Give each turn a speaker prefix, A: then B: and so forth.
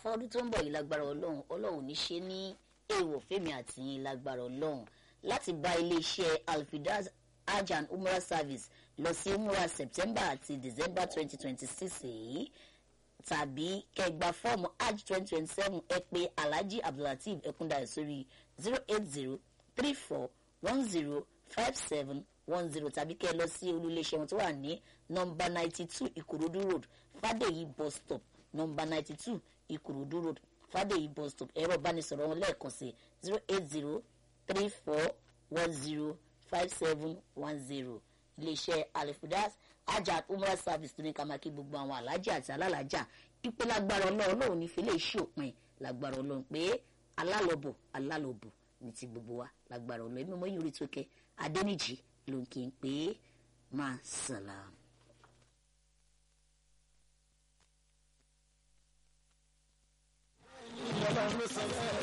A: àràfà ọdún tó ń bọ̀ yìí lágbára ọlọ́run ọlọ́run ní ṣe ní èèwọ̀ fẹ́mi àti yín lágbára ọlọ́run láti bá iléeṣẹ́ alfidaz hajj and umrah service lọ sí umrah september àti december twenty twenty six èyí tàbí kẹgbà fọ́ọ̀mù hajj twenty twenty seven ẹ pé alhaji abdulateef ẹkúndayọ̀ sórí zero eight zero three four one zero five seven one zero tàbí kẹ́ ẹ lọ sí olúléeṣẹ́ wọn tó wà ní nọmba ninety two ìkòròdú road fàdèyí bus stop nọmba ninety two ìkòròdú road fàdèyí bus stop ẹ̀rọ ìbánisọ̀rọ̀ wọn lẹ́ẹ̀kan sí zero eight zero three four one zero five seven one zero iléeṣẹ́ alifudas ajat umrah service tó ní ká máa kí gbogbo àwọn alájà àti alálàájà ìpè lágbára ọlọ́run lòun ní fílẹ̀ ìṣòpin lágbára ọlọ́run pé alálọ́bọ̀ alálọ́bọ̀ ní ti gbogbo wa lágbára ọlọ́run èmi mọ́ yìí rí tókẹ́ adẹ́nìjì ló ń kí n pé máa sàlám.